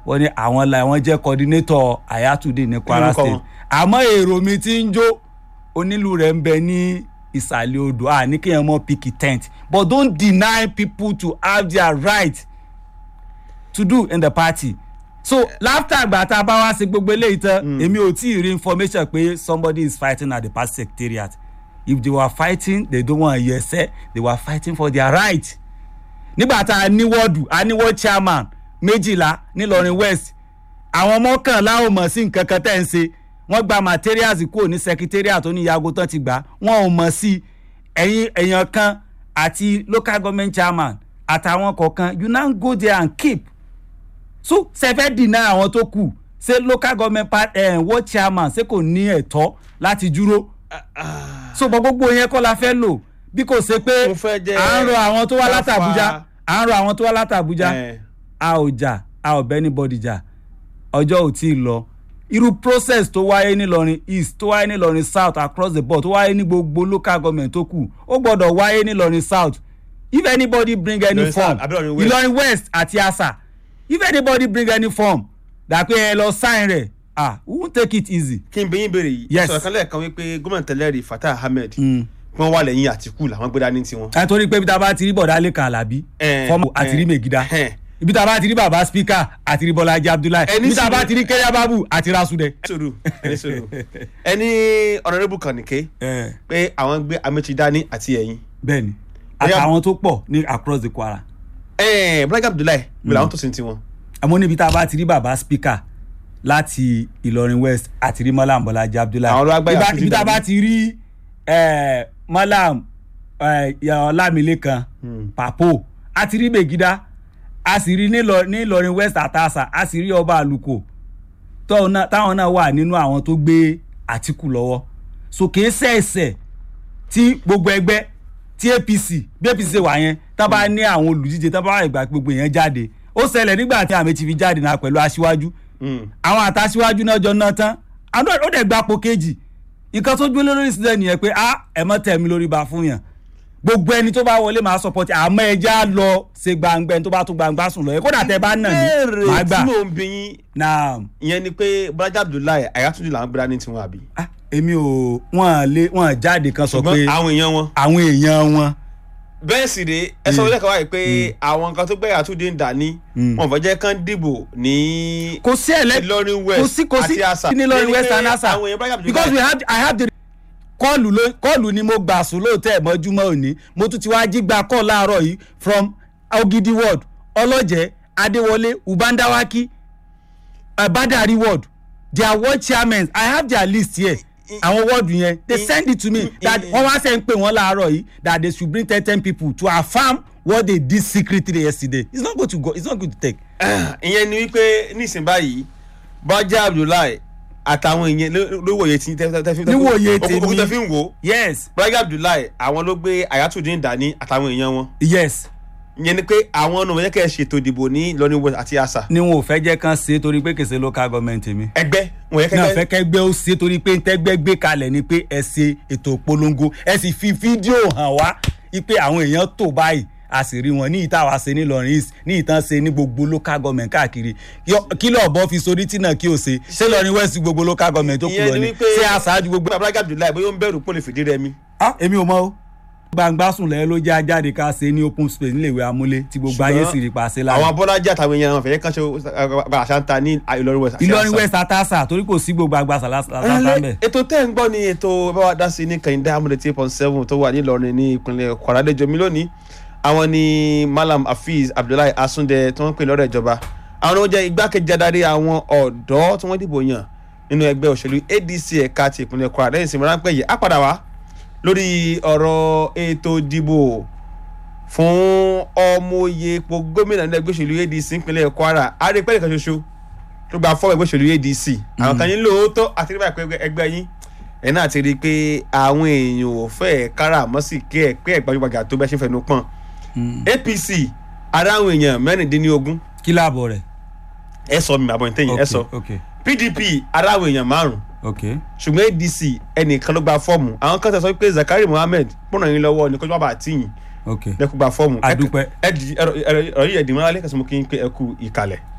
wọ́n ní àwọn la wọ́n jẹ́ coordinator ayatollah ní kwara Orúkọ wọn. state àmọ́ èrò mi ti ń jó onílù rẹ̀ ń bẹ ní ìsàlẹ̀ odò à ní kéèyàn mọ́ picky tent but don't deny people to have their right to do in the party so láfta àgbà tá a bá wá sí gbogbo eléyìí tán èmi ò tí ì rí information pé somebody is fighting at the party secretariat if they were fighting they don't wan hear say they were fighting for their right nígbà tá a ní wọ́ọ̀dù a ní wọ́ọ̀d chairman méjìlá nílọrin west àwọn mọ́kànlá ò mọ̀ sí nǹkan kan tẹ́ ń ṣe wọ́n gba materials kúrò ní secretariat tó ní yago tán ti gbà wọ́n ò mọ̀ sí ẹ̀yìn èèyàn kan àti local government chairman àtàwọn kọ̀ọ̀kan you now go there and keep so sẹfẹ dìnnà àwọn tó kù ṣé local government part eh, ward chairman ṣé kò ní ẹ̀tọ́ láti dúró so bọ gbogbo yẹn kọ́ la fẹ́ lò bí kò ṣe pé Mo fẹ́ jẹ́ à ń rọ àwọn tó wá ká láti fa- Àbújá à ń rọ àwọn tó wá láti Àbújá Eh. a ò jà a ò bẹ́ anybody jà ọjọ́ ò tí ì lọ irú process tó wáyé nílọrin east tó wáyé nílọrin south across the board tó wáyé ní gbogbo local government tó kù ó gbọ́dọ̀ wáyé nílọrin south if anybody bring any Ìlọrin form South àbí Ìlọrin West? ìlọrin west àti asa if anybody bring any form dàpé ẹ lọ sign rẹ̀ ah we won't take it easy. kí n bẹ̀yìn béèrè yìí Yes. sọ̀rọ̀ kan lẹ́ẹ̀kan wípé gómìnà tẹ́lẹ̀ rí fatah ahmed pé wọ́n wà lẹ́yìn àtìkù làwọn gbé dání tiwọn. ẹ torí pé ibi tá a bá ti rí bọ̀dá lẹ́kan alábí Eh, fọ́ọ̀mù àti rí eh, mègídá eh. ibi tá a bá ti rí bàbá spíkà àti rí bọ́lájí abdullahi Ẹni ibi tá a bá sùúrù. ti rí kẹ́yà bábù àti rásùdẹ. sòrò ẹni sòrò ẹni ọ̀nàdébù kànìké pé àwọn gbé amechi dání àti ẹ̀yìn. bẹ́ẹ̀ni Bóyá- àtàwọn tó pọ̀ ní across the kwara ẹ̀ẹ́n bọ́lájà abdullahi bí làwọn tó sin tiwọn. àmọ́ níbi tá a bá ti rí bàbá spíkà láti ìlọrin west àti rí mọ́làm bọ́lájí abdullahi Àwọn ló wá gbáyà Ibi- fún ibi tá a Jídá bá ti rí eh, mọ́làm eh, ọlámilékan papo a ti rí mègídá a sì rí nílọ- ní ìlọrin west àtàṣà a sì rí ọba àlùkò tóun náà- táwọn náà wà nínú àwọn tó gbé àtìkù lọ́wọ́ so kìí ṣẹ̀ṣẹ̀ tí gbogbo ẹgbẹ́ tí apc bí apc ṣe wà yẹn tá bá ní àwọn olùdíje tá bá wà ìgbà pé gbogbo yẹn jáde ó ṣẹlẹ̀ nígbà tí àmì ti fi jáde náà pẹ̀lú aṣíwájú àwọn àtàṣíwájú náà jọ náà tán àwọn ó dẹ̀ gbapò kejì nǹkan tó gbé lórí ìsìlẹ̀ nìyẹn pé ah ẹ mọ́ tẹ̀ mí lórí ba fún yàn gbogbo ẹni tó bá wọlé máa support àmọ́ ẹja lọ ṣe gbangba ẹni tó bá tún gbangba sùn lọ yẹ kódà tẹ bá nà mí máa béèrè gbà tí mò ń bí yín náà ìyẹn ni pé bọ́lájà abdullahi ayatunde làwọn gbé dání tiwọn àbí. ah, èmi ò wọ́n lé wọ́n jáde kan sọ pé ṣùgbọ́n àwọn èèyàn wọn. àwọn èèyàn wọn bẹ́ẹ̀ sì rèé ẹ sọ wílẹ̀ kan wáyé pé àwọn nǹkan tó gbé ayatunde ń dání wọn fẹ́ jẹ́ kán dìbò ní kò sí ẹlẹ Ìlọrin West kò sí kò sí àti Asa. ní Ìlọrin Ẹni west pé and asa àwọn èèyàn bá yàgbé because báyìí. we have i have the kọ́ọ̀lù ló kọ́ọ̀lù ni mo gbà sùn lóòótọ́ ẹ̀ mọ́júmọ́ òní mo tún ti wá jí gba kọ́ọ̀lù láàárọ̀ yìí from ogidi ward ọlọ́jẹ́ adéwọlé ubandawaki uh, badari ward their ward chairmen i have their list here àwọn wọ́ọ̀dù yẹn they send it to me that wọ́n wá sẹ́ ń pè wọ́n láàárọ̀ yìí that they should bring ten ten people to affirm what they did secretly yesterday it's not good to go it's not good to take. ìyẹn ni wípé nísìnyí báyìí bọ́lájà abdullahi àtàwọn èèyàn ló- ló wòye tí tẹ́ tẹ́ fi Níwòye tèmi. okùn tẹ́ fi ń wò ó yes bọ́lájà abdullahi àwọn ló gbé ayatunde ń dání àtàwọn èèyàn wọn yes ìyẹn ni pé àwọn ọ̀nà wọ̀nyẹn kẹ́ ẹ ṣètò ìdìbò ní Ìlọrin West àti Asa ni wọn ò fẹ́ jẹ́ kán ṣe é torí pé kèsè local government mi. ẹgbẹ́ wọ̀nyẹn náà kẹ́kẹ́ fẹ́ kẹ́gbẹ́ ó ṣe é torí pé ntẹ́gbẹ́ gbé kalẹ̀ ni pé ẹ ṣe ètò ìpolongo ẹ sì fi fídíò hàn wá pé àwọn èèyàn tó báyìí a sì rí wọn ní ìta wa ṣe ní Ìlọrin East ní ìtàn ṣe ní gbogbo local government káàkiri Yọ- kí lọ́ọ̀ bọ́ fi sórí tí náà kí o ṣe ṣé Ìlọrin West gbogbo local government tó kù ìyẹn lọ ni ni wípé ṣé aṣáájú gbogbo. bọ́lájà abdullahi bóyá ó ń bẹ̀rù pé ó lè fìdí rẹmi ah èmi ò mọ o gbangba sùn lẹ́yìn ló jẹ́ ajáde ká ṣe ní open space níléèwé amúlé tí gbogbo ayé sì rí pa ṣe láàyè. àwọn bọ́lájà àtàwọn èèyàn wọn fẹ̀yẹ́ kan ṣe àṣà ń ta ní Ìlọrin West àti Ìlọrin Asa. West atasa torí kò sí gbogbo agbasa lásán Ẹlẹ́- bẹ́ẹ̀. ètò tẹ́ ń gbọ́ ni ètò bá wa dá sí ní kàyíndé amúlé tí point seven tó wà nílọrin ní ìpínlẹ̀ Kwara lẹ́jọ́ mi lónìí àwọn ni Malam Hafiz Abdullahi Asunde tí wọ́n ń pè lọ́rọ̀ ìjọba àwọn ni wọ́n jẹ́ igbákejì adarí àwọn ọ̀dọ́ tí wọ́n dìbò yàn nínú ẹgbẹ́ òṣèlú ADC ẹ̀ka ti ìpínlẹ̀ Kwara lẹ́yìn ìsinmi ráńpẹ́ yìí á padà wá lórí ọ̀rọ̀ ètò ìdìbò fún ọmọye ipò gómìnà ní ẹgbẹ́ òṣèlú ADC ìpínlẹ̀ Kwara àrípẹ́ nìkan ṣoṣo tó gba fọ́ọ̀mù ẹgbẹ́ òṣèlú ADC àwọn kan ní lóòótọ́ àti nígbà pé ẹgbẹ́ yín ẹ̀ náà ti rí i pé àwọn èèyàn ò fẹ́ kára àmọ́ sì kí ẹ̀ pé ẹ̀ gbajúgbajà tó bẹ́ẹ̀ ṣe fẹnu pọ̀n APC ara àwọn èèyàn mẹ́rìndínlógún kí láàbọ̀ rẹ̀. ẹ sọ mi àbọ̀ ìtẹ̀yìn ẹ sọ ok PDP ara àwọn èèyàn márùn ok ṣùgbọ́n ADC ẹnìkan ló gba fọ́ọ̀mù àwọn kan tẹ̀ sọ pé Zakari Mohammed pọ̀nà yín lọ́wọ́ ní kó tó bá àtìyìn ok lẹ́kùn gba fọ́ọ̀mù A dúpẹ́. ẹ di ẹ̀rọ ẹ̀rọ yìí ẹ̀dínmọ́ alẹ́ kẹsàn-án kí n pé ẹ kú ìkàlẹ̀.